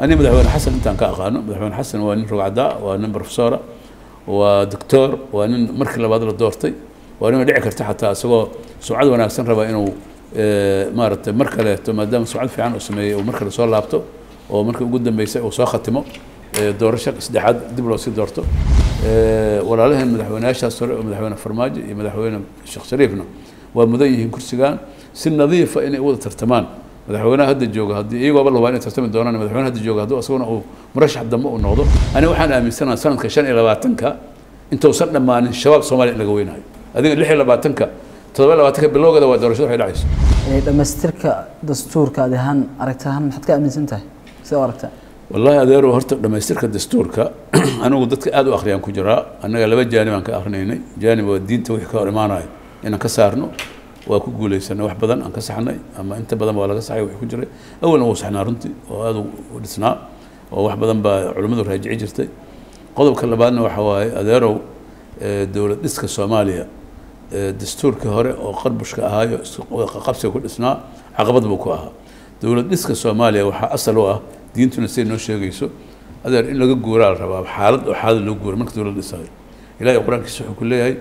ani madaxweyne xasan intaan ka aqaano madaxweyne xasan waa nin rogcadaa waa nin professora waa doctor waa nin markii labaad la doortay waa nin dhici karta xataa isagoo sumcad wanaagsan raba inuu maaragtay mar kaleeto maadaama sumcad fiican uu sameeyey uu mar kale soo laabto oo markii ugu dambeysay uu soo khatimo doorasho saddexaad dib loo sii doorto walaalaheen madaxweyneyaashaas hore oo madaxweyne farmaajo iyo madaxweyne sheekh shariifna waa mudan yihiin kursigan si nadiifa inay u wada tartamaan madaxweynaha hadda jooga haddii iyagooba labaa inay tartami doonaan madaxweyne hadda jooga hadduu isaguna uu murashax dambe uu noqdo aniga waxaan aaminsanaha sanadka shan iyo labaatanka intuusan dhammaanin shabaab soomaaliya in laga weynayo adiga lix iyo labaatanka toddoba iyo labaatanka bilowgeeda waa doorashada waxay dhacayso dhamaystirka dastuurka adi ahaan aragti ahaan maxaad ka aaminsan tahay sida u aragta wallahi adeero horta dhamaystirka dastuurka anigu dadka aada u akhriyaan ku jiraa annaga laba jaanib aan ka akrinaynay jaanib waa diinta wixii ka hor imaanayo inaan ka saarno waa ku guulaysanay wax badan aan ka saxnay ama inta badan waa laga saxay wixii ku jiray awalna wuu saxnaa runtii oo aada u dhisnaa oo wax badan baa culimmadu raajici jirtay qodobka labaadna waxa waaye adeerow dowlad dhiska soomaaliya dastuurkii hore oo qarbushka ahaayo qabsiga ku dhisnaa caqabad buu ku ahaa dowlad dhiska soomaaliya waxaa asal u ah diintuna siday noo sheegayso adeer in laga guuraa la rabaa xaalad oo xaalad loo guura marka dowlad dhisayo ilahay qur-aankiisa wuxuu ku leeyahay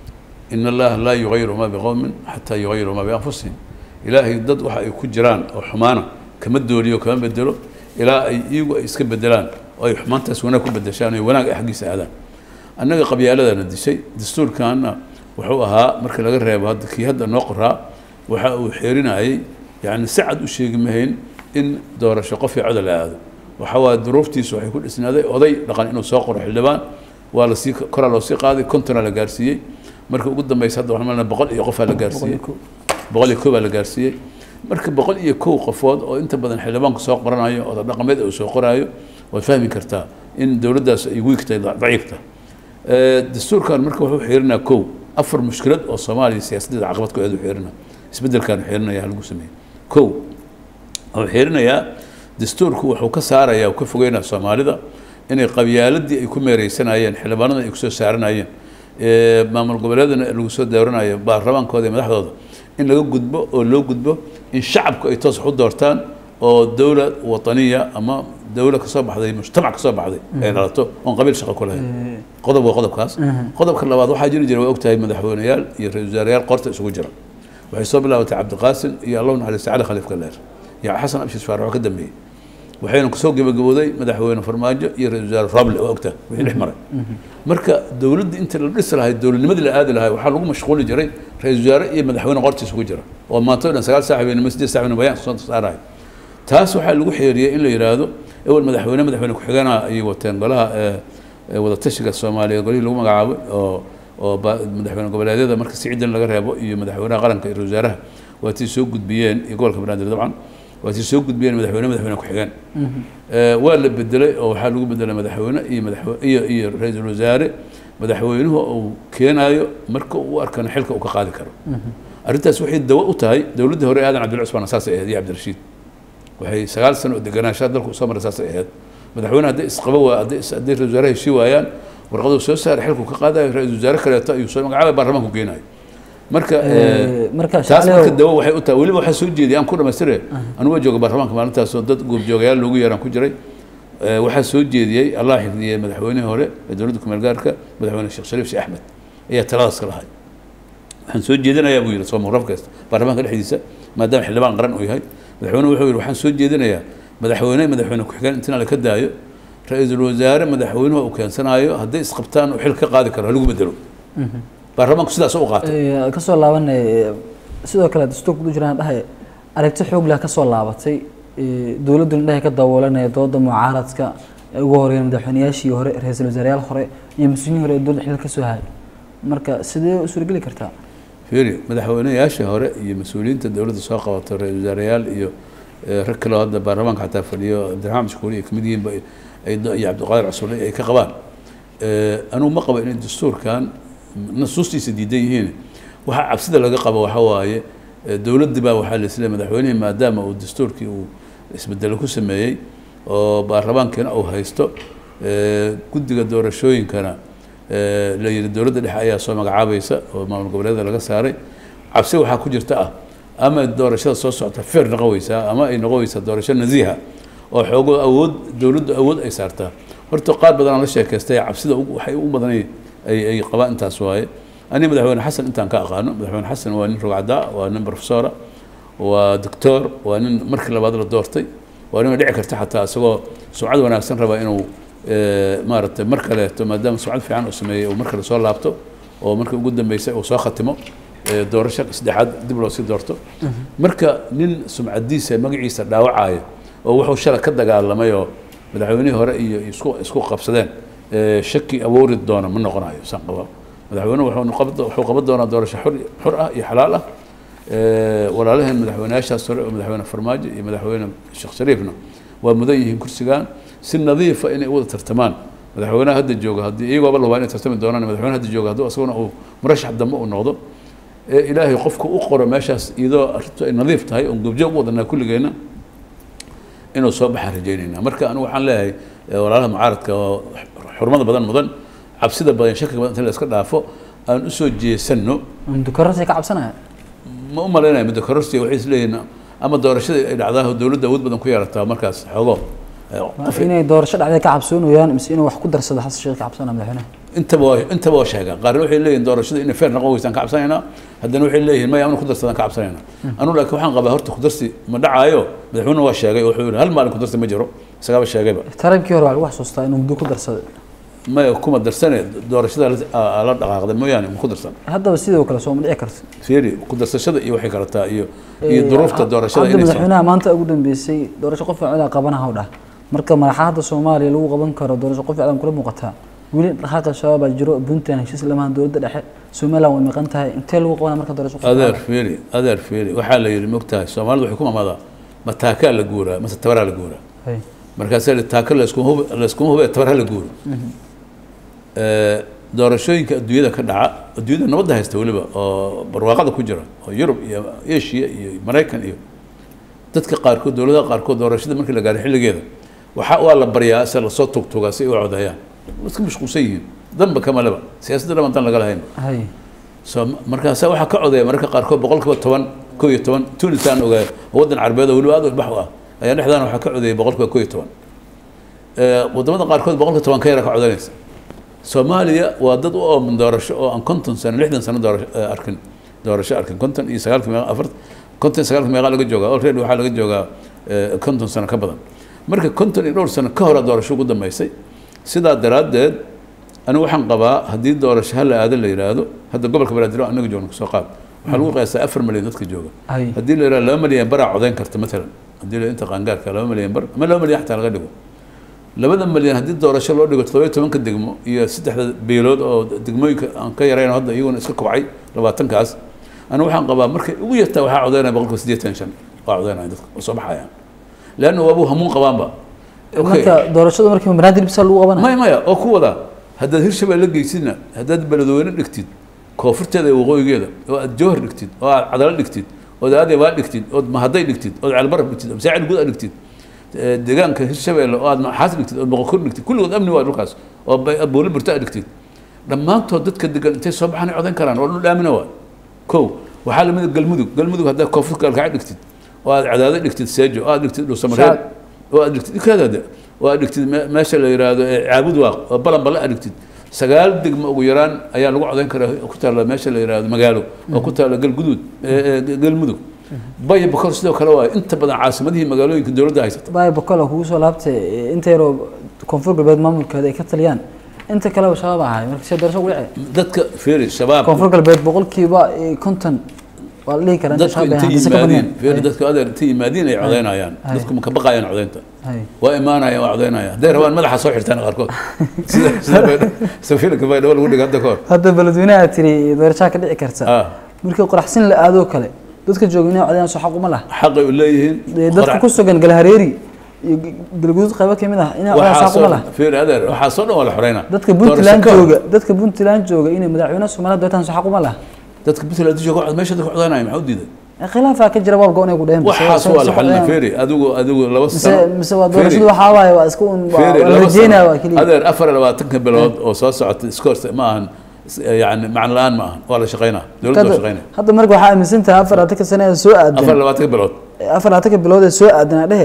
in allaha laa yugayiru ma biqowmin xataa yugayiru ma bianfusihim ilaahay dad waxa ay ku jiraan oo xumaana kama dooliyo kama bedelo ilaa ay iyagu ay iska bedelaan oo ay xumaantaas wanaag ku bedeshaan oo wanaag ay xaggiisa aadaan annaga qabyaaladana dishay dastuurkaana wuxuu ahaa marka laga reebo hadda kii hadda noo qoraa waxa uu xeerinayay yani si cad u sheegi mahayn in doorasho qof iyo coda la aado waxa waa duruuftiisu waxay ku dhisnaaday oday dhaqan inuu soo qoro xildhibaan waa lasii koraa loo sii qaaday kontona la gaarsiiyey marka ugu dambeysa hadda waxaan malnaa boqol iyo qofaa la gaarsiiyey boqol iyo kow baa la gaarsiiyey marka boqol iyo kow qofood oo inta badan xildhibaanku soo qoranayo oda dhaqameed uu soo qoraayo waad fahmi kartaa in dowladdaas ay wiigtahay daciifta dastuurkan marka wuxuu xiirinaa kow afar mushkilad oo soomaaliya siyaasaddeeda caqabad ku aad u xiirina isbeddelkan xiirinaya halagu sameeyey kow wuxuu xiirinayaa dastuurku wuxuu ka saarayaa ka fogeynaa soomaalida inay qabyaaladii ay ku meereysanayeen xildhibaanada ay kusoo saaranayeen maamul goboleedana lagu soo dooranayo baarlamaankooda iyo madaxdooda in laga gudbo oo loo gudbo in shacabku ay toos wax u doortaan oo dowla wataniya ama dowla kasoo baxday mujtamac kasoo baxday ay dhalato oon qabiil shaqo ku lahayn qodob waa qodobkaas qodobka labaad waxaa jiri jira waa ogtahay madaxweyneyaal iyo ra-isul wasaareyaal qorta isugu jira waxay soo bilaabatay cabdiqaasim iyo allahu naxariista cali khaliif galeer iyo xasan abshis faarax oo ka dambeeyey waxayna kusoo gebagabooday madaxweyne farmaajo iyo ra-isul wasaare roble oo ogta wixii dhex maray marka dowladda inta la dhisi lahay dowladnimadii la aadi lahay waxaa lagu mashquuli jiray ra-isul wasaare iyo madaxweyne qortiisa ku jira oo maanta o dhan sagaal saaxibeynimo siddeed saaxibeyn bayaan soo saarahay taas waxaa lagu xeeriyey in la yidhaahdo ewel madaxweyne madaxweyne ku-xigeenaha ayay wateen golaha wadatashiga soomaaliya golihii lagu magacaabay oo oo madaxweyne goboleedyada marka si ciidan laga reebo iyo madaxweynaha qaranka iyo ra-isul wasaaraha waatii soo gudbiyeen iyo gobolka banaadir dabcan waatii soo gudbiyeen madaxweyne madaxweyne ku-xigeen waa la bedelay oo waxaa lagu bedelay madaxweyne iyo madaxwe iyo iyo ra-iisul wasaare madaxweynuhu uu keenaayo marka uu arkana xilka uu ka qaadi karo arrintaas waxay dawo u tahay dowladdii hore aadan cabdilla cusmaan saasay ahayd iyo cabdirashiid waxay sagaal sano oo deganaanshaa dalku soo maray saasay ahayd madaxweyne hadday isqaba waa hadday hadday ra-isul wasaare heshii waayaan warqaduu soo saaray xilku ka qaadayo ra-isul wasaare kaleeto ayuu soo magacaabay baarlamaanku geenayo marka marka taas marka dawo waxay u tahay weliba waxaa soo jeediyay aan ku dhamaystire anigu waa jooga baarlamaanka maalintaasoo dad goobjoogayaal loogu yeeraan ku jiray waxaa soo jeediyey allah xifdiyey madaxweynihii hore ee dowladda kumeel gaarka madaxweyne sheekh shariif sheekh axmed ayaa taladaas ka lahay waxaan soo jeedinayaa buu yidhi soomuraf kasta baarlamaanka dhexdiisa maadaama xildhibaan qaran uu yahay madaxweyne wuxuu yidhi waxaan soo jeedinayaa madaxweyne madaxweyne ku-xigeen intina la ka daayo ra-iisul wasaare madaxweynuhu uu keensanaayo hadday isqabtaan uu xil ka qaadi karo halagu bedelo baarlamaanku sidaas u qaatay kasoo laabanay sidoo kale dastuurka ku jiraan dhahay aragti xoog leh kasoo laabatay dowladduna dhahay ka daboolanaya dooda mucaaradka ugu horeeyeen madaxweynayaashii hore ra-iisul wasaareyaal hore iyo mas-uuliyiin hore ee dowladda xilka kasoo hayay marka sidee u suurageli kartaa fiiri madaxweynayaashii hore iyo mas-uuliyiinta dowladda soo qabato ra-isul wasaareyaal iyo rag kaleo hadda baarlamaanka xataa fadhiyo cabdiraxmaan mashkuuri iyo kamid yihiinba iyo cabdiqaadir casuule ay ka qabaan anugu ma qabo inay dastuurkan nasuustiisa diidan yihiin waxaa cabsida laga qabo waxa waaye dowladdi baa waxaa laisleeyahy madaxweynihii maadaama uu dastuurkii uu isbedelo ku sameeyey oo baarlamaankiina uu haysto guddiga doorashooyinkana la yidhi dowladda dhexe ayaa soo magacaabaysa oo maamul goboleeda laga saaray cabsi waxaa ku jirta ah ama doorashada soo socota feer noqon weysaa ama ay noqon weysaa doorasho nasiiha oo xoogo awood dowladdu awood ay saartaa horta qaar badan aan la sheekaystay cabsida ugu- waxay ugu badan ay ay qabaan intaas waaye ani madaxweyne xasan intaan ka aqaano madaxweyne xasan waa nin rogcadaa waa nin professora waa doctor waa nin markii labaad la doortay waa nin dhici karta xataa isagoo sumcad wanaagsan raba inuu eh, maaragtay mar kaleeto maadaama sumcad fiican uu sameeyey uu mar kale soo laabto oo markii ugu dambeysay uu soo khatimo eh, doorasho saddexaad dib loo sii doorto marka nin sumcadiisa magaciisa dhaawacaya oo wuxuu shalay ka dagaalamay oo madaxweynihii hore iyo isku isku qabsadeen eh, shaki awoori doona ma noqonayo saan qaba madaxweynuhu wuxuu noqon- wuxuu qaban doonaa doorasho xur xur ah iyo xalaal ah Eh, walaalaheen madaxweynayaashaas hore oo madaxweyne farmaajo iyo madaxweyne sheekh shariifna waa mudan yihiin kursigan si nadiifa inay u wada tartamaan madaxweynaha hadda jooga haddii iyagooba labaa inay tartami doonaan madaxweyne hadda jooga hadduu asaguna uu murashax dambe uu noqdo ee ilaahay qofka u qoro meeshaas iyadoo arrintu ay nadiif tahay oon goobjoog u wadanaa kulligeenna inuu soo baxaan rajaynaynaa marka anigu waxaan leeyahay eh, walaalaha mucaaradka oo xurmada badan mudan cabsida badan shakiga badan inta la iska dhaafo aan usoo jeesanno mudukarasay ka cabsanaya ma u malaynaya muddo kororsiga waxay isleeyihiin ama doorashadii ay dhacdaa dowladda awood badan ku yeerataa markaas xoogo eh, qof inay doorasho dhacday ka cabsoonayaan mise inuu wax ku darsado xasan sheekh ka cabsanaya madaxweynaha intaba waa intaba waa sheegaan qaarna waxay leeyihin doorashada inay feer noqon weysaan ka cabsanaynaa haddana waxay leeyihin maya amna ku darsadaan ka cabsanaynaa anu laakiin waxaan qabaa horta kudarsi ma dhacaayo madaxweyne waa sheegay oo wuxuu yihi hal maalin kudarsi ma jiro isagaaba sheegayba tarankii hore waa lagu xasuustaa inuu muddo ku darsaday maya kuma darsane doorashada la- aa- la dhaqaaqday mooyaane ma ku darsan haddaba sidoo kale soo ma dhici karto fiiri ku darsashada iyo waxay kalataa iyo iyo duruufta doorashada hadda inay soo madaxweynaha maanta ugu dambeysay doorasho qof ficil qabanaha u dhah marka madaxda soomaaliya lagu qaban karo doorasho qof ficil kula muuqataa weli dhaqaaqa shabaab baa jiro puntland heshiis lamahan dowladda dhexe somaliland way maqan tahay intee lagu qabana marka doorasho qof adeer ficil fiiri adeer fiiri waxaa la yidhi mogtahay soomaalidu waxay ku mamadaa ma taakaa la guuraa mase tabaraa la guuraa hay markaasaa la taako layskuma hub layskuma hube tabar hala guuro Eh, doorashooyinka adduunyada ka dhaca adduunyada nabadda haysta weliba oo barwaaqada ku jira oo yurub iyo asia iyo maraykan iyo dadka qaarkood dowladaha qaarkood doorashada markii la gaaro xilligeeda waxaa waa la baryaa se lasoo tugtugaa si ay u codeeyaan waa iska mashquulsan yihiin danba kama leba siyaasadda dhaban dan laga lahayn hay so markaasa waxaa ka codeeya mararka qaarkood boqol kiiba toban koo iyo toban tunis aan ogaay oo waddan carbeed oo weliba aad u ilbax u ah ayaa dhexdaana waxaa ka codeeyay boqol kiiba koo iyo toban Eh, waddamada qaarkood boqol kiiba toban ka yara ka codanaysa soomaaliya waa dad u ooman doorasho oo aan konton sano lixdan sano doorasho eh, arkin doorasho arkin konton iyo sagaalka meeqa afar konton iyo sagaalka meeqa laga joogaa already waxaa laga joogaa eh, konton sano ka badan marka konton iyo dhowr sano ka hore doorasho ugu dambeysay sidaa daraaddeed anigu waxaan qabaa haddii doorasho hala aado la yidhaahdo hadda gobolka banaadir oo anaga joogno kasoo qaad waxaa lagu qiyaasaa afar milyan dadka jooga hay haddii la yidhahdo laba milyan baraa codeyn karta matalan haddii la inta qaangaarka laba milyan bar ama laba milyan xataa laga dhigo labada milyan haddii doorasho loo dhigo toddoba iyo tobanka degmo iyo saddexda beelood oo degmooyinka aan ka yarayn hadda iyaguna iska kobcay labaatankaas anigu waxaan qabaa markay ugu yartaa waxaa codeynaya boqolkiiba siddeetan shan waa codeynaya dadka oo soo baxayaan leanna waabuu hamuun qabaanba Okay. marka doorashada markii banaadir bisa lagu qabanaya maya maya oo ku wada haddaad hirshabelle geysidna haddaad beledweyne dhigtid koonfurteeda iyo waqooyigeeda oo aad jowhar dhigtid oo aad cadalo dhigtid ood aadebaa dhigtid ood mahaday dhigtid ood ceelbaraf dhigtid ood masaacil guud dhigtid eh, deegaanka hirshabelle oo aad maxaas dhigtid ood boqokor dhigtid kulligood amni waa dhulkaas oo bay- booli burta dhigtid dhammaantood dadka degan intay soo baxaan ay codan karaan oo dhul aamina waa kow waxaa lamid ah galmudug galmudug haddaad koonfurta galkaca dhigtid oo aad cadaado dhigtid seejo oo aad dhigtid dhuusamareed Shacab. oo aad dhigtid ikaadaada oo aad dhigtid me- meesha la yidhaahdo ee caabud waaq oo balan balle aad dhigtid sagaal degmo ugu yaraan ayaa lagu codayn karaa oo ku taalla meesha la yidhaahdo magaalo oo ku taalla galguduud ee- ee galmudug baya bakor sidoo kale waayo inta badan caasimadihii magaalooyinka dowladda haysata baay bakola kugu soo laabtay eh, inta yaroo koonfur galbeed maamulkeeda ay ka taliyaan inta kaleba shabaab ahay marka see doorasho ugu dhici dadka fiiri shabaab koonfur galbeed boqolkiiba eh, konton waa la dhihi karaa inta dadku shabaab ay intay hadda se ka yimaadiin badneen. fiiri dadku adeer intay yimaadiin ay codaynayaan Hay. dadku ma ka baqayaan codaynta Hay. waa imaanayaan waa codaynayaan hadday rabaan madaxa soo xirtaan qaarkood sida sida baydha- sida fiilka baydhabo lagu dhiga hadda ka hor hadda beledweynaha tiri doorashaa ka dhici karta ah markii qoraxsin la aadoo kale dadka jooga inay codayaan soo xaq uma laha xaqay u leeyihiin Eh, dadka qorax- ku sugan galhareeri iyo galguduud qaybo ka mid ah inay codayaan waxaa xaq uma soo laha fiiri adeer waxaa soo dhan waa la xoreynaa dadka Doorasho puntland ka hor, jooga dadka puntland jooga inay madaxweynaha soomaaliya doortaan soo xaq uma laha dadka puntland jooga cod- meesha dadka codaynaya maxaa u diiday Eh, khilaafaa ka jira waabga inay ku dheheen waxaas waa la xalina fiiri adigu adigu laba mise sano mise waa Fiiri, doorashadu waxaa waaye waa iska un waa fiiri, waa la laba rajeynaya sano. waa keliya adeer afar iyo labaatanka bilood oo soo socota iska horta ma ahan s- yani macno la-aan ma ahan waa la shaqeynaa dowladda waa Hadda- shaqeynaya hadda marka waxaa aaminsan tahay afar laatanka sano ee soo afar aadan iyo labaatanka bilood afar laatanka bilood ee soo aadan aa dhehe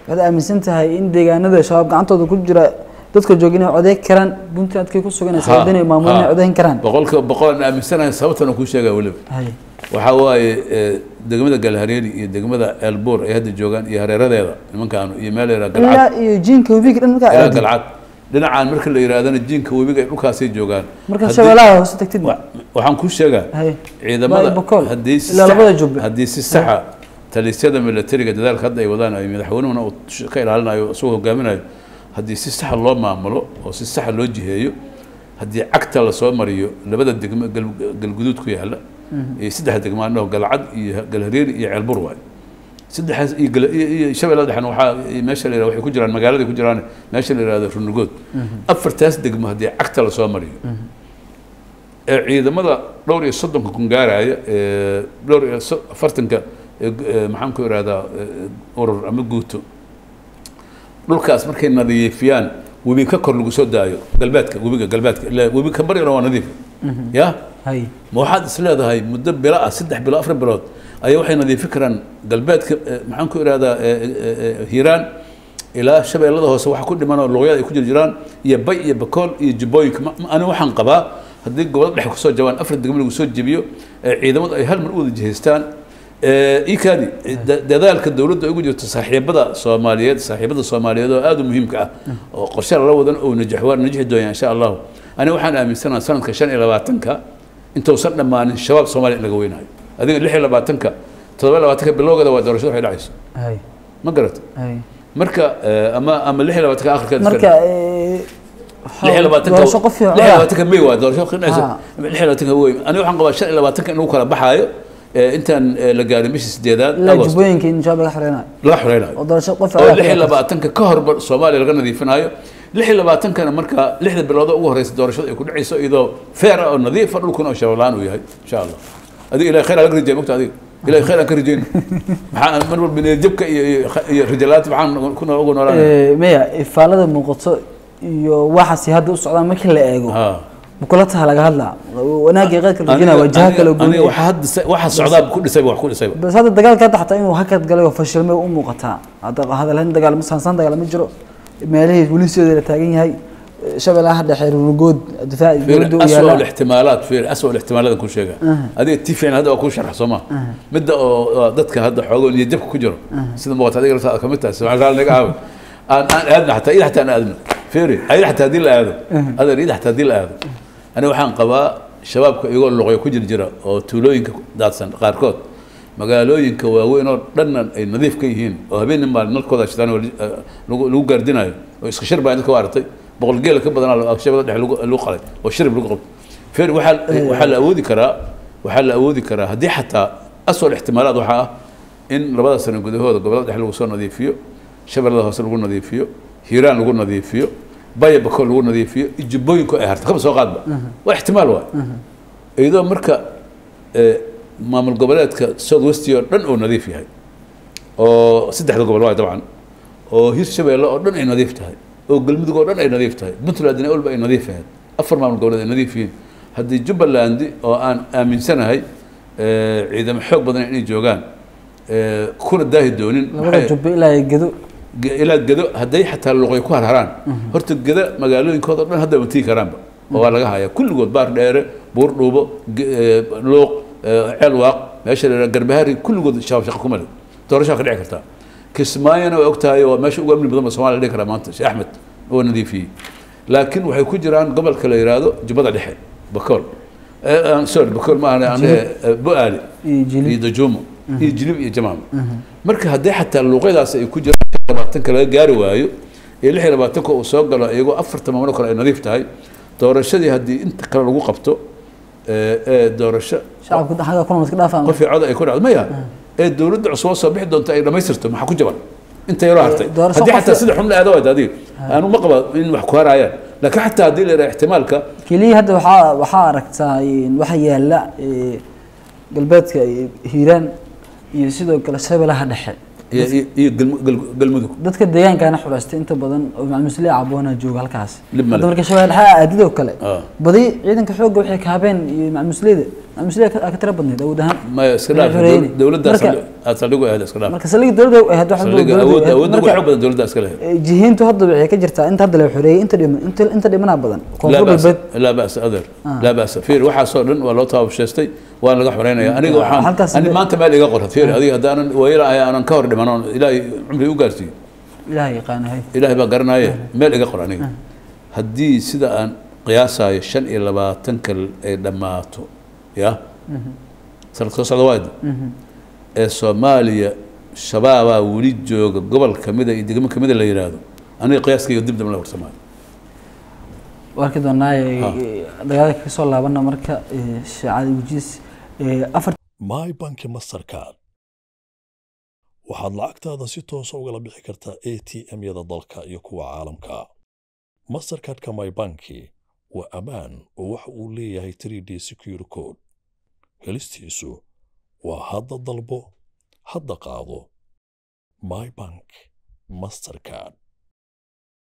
waxaad aaminsan tahay in deegaanada shabaab gacantooda ku jira dadka jooga inay codeyn karaan puntlandkay ku suganaysa Ha, waddan ay maamulan ha. inay codeyn karaan boqolkiiba boqol aan aaminsanahay sababtan kuu sheegaa weliba hay waxaa waaye eh, degmada galhareeri iyo degmada elbuur ay hadda joogaan iyo hareeradeeda nimankaanu iyo meel la galcad ilaa iyo jiinka webiga dhan markaa ilaa aadid galcad dhinacaan marka la yidhaahdana jiinka webiga ay dhulkaasay joogaan markaad Haddii- shabeelaha hoose tagtid wa- waxaan kuu sheegaa hay ciidamada Baa- Bokool. haddii si Ilaa sax- labada jubbe. haddii si saxa talisyada militariga dadaalka hadda ay wadaan ay madaxweynuhuna uu sh- ka ilaalinayo isagoo hogaaminayo haddii si saxa loo maamulo oo si saxa loo jiheeyo haddii cagta lasoo mariyo labada degmo gal- galguduud ku yaala iyo saddex degmo annaho galcad iyo galhareeri iyo ceelbur waayo saddexaas iyo gal- iyo iyo shabeellada dhexna waxaa iyo meesha la yihahdo waxay ku jiraan magaalada ku jiraan meesha la yihahdo runugood afartaas degmo haddii cagta lasoo mariyo ee ciidamada dhowr iyo soddonka kun gaaraya ee dhowr iyo so- afartanka ee gu- ee maxaan ku ihahdaa ee, urur ama guuto dhulkaas markay nadiifiyaan webi ka kor lagu soo daayo galbeedka webiga galbeedka ilaa webi ka baryana waa nadiif ya hay ma waxaad is leedahay muddo bilo ah saddex bilo afar bilood ayaa waxay nadiifin karaan galbeedka eh, maxaan ku ihahdaa eh, eh, eh, hiiraan ilaa shabeellada hoose waxa ku dhiman oo luqyada ay ku jir jiraan iyo bay iyo bakool iyo jubbooyinka Ma- ma- aniga waxaan qabaa haddii gobolada dhexe kusoo jabaan afar degmo lagu soo jebiyo ee ciidamadu ay hal mar u wada jihaystaan ee, ikaadi da- dadaalka dowladda ay ugu jirto saaxiibada soomaaliyeed saaxiibada soomaaliyeed oo aada u muhiimka ah oo qorshe lala wadan oo najax waa najixi doonyaa insha allahu aniga waxaan aaminsanaha sanadka shan iyo labaatanka intuusan dhammaanin shabaab soomaaliya in laga weynayo adiga lix iyo labaatanka toddoba iyo labaatanka bilowgeeda waa doorashada waxay dhacayso hay ma garata hay marka eh, ama ama lix iyo labaatanka akhirkeeda iska marka dhig. eh, lix iyo labaatanka doorasho qof iyo lix iyo coda labaatanka may waa doorasho qinayso Ha. lix iyo labaatanka wey aniga waxaan qabaa shan iyo labaatanka in lagu kala baxaayo eh, intaan eh, la gaarin bishii sideedaad ilaa agost jubbooyinka in shabaab laga xoreynayo laga xoreynayo oo doorasho qof oo coda lix iyo labaatanka ka horba soomaaliya laga nadiifinayo lix iyo labaatankana marka lixda bilood oo ugu horeysa doorashada ay ku dhacayso iyadoo feer ah oo nadiifa dhulkuna oo shabaab la-aan uu yahay insha allah adiga ilahay khayr aan laga rajaya mogta adiga ilahay khayr aan ka rajayno maxaa mar walba niyadjabka iyo iyo iyo rajalaanta maxaan kuna ugu noolaan Eh, maya ifaalada muuqato iyo waxaasi hadda u socdaan markii la eego ha bukula taha laga hadlaa wanaagii qaydka la rajinaya waa jaha kala aniga gooniya waxa hadda sa- waxa socdaa ku dhisayba wax ku dhisayba bas hadda dagaalka hadda xataa inuu hakad galay oo fashilmay u muuqataa hadda hadalhayn dagaalmo sansaan dagaalamo jiro meelihii weli sideeda la taagan yahay shabeellaha dhexe runugood difaac dowladda u أسوأ yaala الاحتمالات في أسوأ الاحتمالات كل شيء هذه تيفين هذا أكون شرح سما مدة ضدك هذا حقول يجيبك كجرا سيدا مقطع هذه رسالة كمتها سمع قال لك عاود أنا أنا أدنى حتى إذا حتى أنا أدنى فيري هذه حتى هذه هذا هذا إذا حتى هذه هذا أنا وحان قبا شباب يقول لغة كجر جرا أو تولوين داتسن قاركوت magaalooyinka waaweyn oo dhanna ay nadiif ka yihiin oo habeennin baa nalkooda shitaan oo lagu lagu gaardinayo oo iska shir baa dadka u aragtay boqol geela ka badanaa shabada dhexe lagu lagu qalay oo shirib lagu qabto feer waxaa waxaa la awoodi karaa waxaa la awoodi karaa haddii xataa aswal ixtimaalaad waxaa ah in labada sano gudahooda gobolada dhexe lagu soo nadiifiyo shabeellada hoose lagu nadiifiyo hiiraan lagu nadiifiyo baya bakool lagu nadiifiyo jubbooyinku ay harta kaba soo qaadba waa ixtimaal waay iyadoo marka eh, maamul goboleedka south west oo dhan uu nadiif yahay oo saddexda gobol waay dabcan oo hirshabeelle oo dhan ay nadiif tahay oo galmudug oo dhan ay nadiif tahay puntlandna olba ay nadiif ahayd afar maamul goboleed ay nadiif yihiin haddii jubbaland oo aan aaminsanahay eh, ciidamo xoog badan inay joogaan eh, kuna daahi doonin labada maxay- jubbe ilaa iyo gedo ge- ilaa gedo hadday xataa luqay ku harharaan horta geda magaalooyinkooda o dhan hadda ma tigi karaanba oo waa laga hayaa kulligood baar dheere buur dhuubo ge- eh, luuq eh, ceel waaq meesha la yidhaha garbahari kulligood shabaab shaqa kuma leh doorashaa ka dhici kartaa kismaayona waa ogtahay waa meesha ugu amni badan ba somalia la dhihi karaa maanta sheekh axmed oo nadiifiyey laakiin waxay ku jiraan gobolka la yidhaahdo jubbada dhexe bakool Eh, ah, sorry bakool ma ahane ane bu-aali iyo jilib iyo dajuumo iyo jilib iyo jamaam marka haddii xataa luuqyadaas ay ku jiraan labaatanka laga gaari waayo iyo lix iyo labaatanka uu soo galo iyagoo afarta maamul kale ay nadiif tahay doorashadii haddii inta kale lagu qabto ee ee doorasho shacabka xagga kuna iska dhaafaan qof iyo cod ay ku dhacdo maya ee dowladda cusub oo soo bixi doonta ay dhammaystirto maxaa ku jaban inta yaroo hartay doorasho haddii qof- xataa sida xun la aado waad adiga aanu ma qaba in wax ku harayaan laakiin xataa haddii la yidhaha ixtimaalka keliya hadda waxaa waxaa aragtaa in waxa yaala eh, galbeedka iyo hiiraan iyo sidoo kale shabeellaha dhexe iyo iyo- iyo galmu- gal- galmudug dadka deegaankaana xulaystay inta badan oo macmuusliya caboona jooga halkaas Lib male. hadda marka shabeelle dhexe aadidoo kale Ah. badi ciidanka xoogga waxay kaabeen iyo macmuusliyada amisle ka tira badneyd awood ahaan maya iska dhaaf Xoreeyni. dowladdaas Marka- aad saldhig u ahayd iska dhaaf marka saldhigii dowladda ay ahayd waxa saldhigga dowladda awood ay ahayd. awoodda ugu Marka, xoog badan dowladda iska lahayd eh, jihiintu hadda waxay ka jirtaa inta hadda la xoreeyey inta dhiman inta inta dhimanaa badan لا koonfur بأس galbeed لا بأس أذر لا بأس فير waxaasoo dhan waa loo taabashaystay waan laga xoreynaya aniga waxaan halkaas ani de- maanta meel iga qora fiir adiga haddaanan waylahay aanan ka hor dhiman oon ilaahay cumri u gaarsiiyo ilaahay yaqaanahay ilaahay baa garanaaye meel iga qor aniga haddii sida aan qiyaasayo shan iyo labaatanka ay dhammaato ya sanad soo socda waayda ee soomaaliya shabaabaa weli jooga gobol kamida iyo degmo kamida la yidhaahdo aniga qiyaaskayga dib dam la warsamaayo warki doonaaye Ha. dagaalka ka soo laabana marka eh, shaacada wajiis eh, afar my banki mastercard waxaad lacagtaada si toosa ugala bixi kartaa a t m-yada dalka iyo kuwa caalamka mastercardka my banki waa ammaan oo waxa uu leeyahay 3d secure code helistiisu waa hadda dalbo hadda qaado my bank mastercard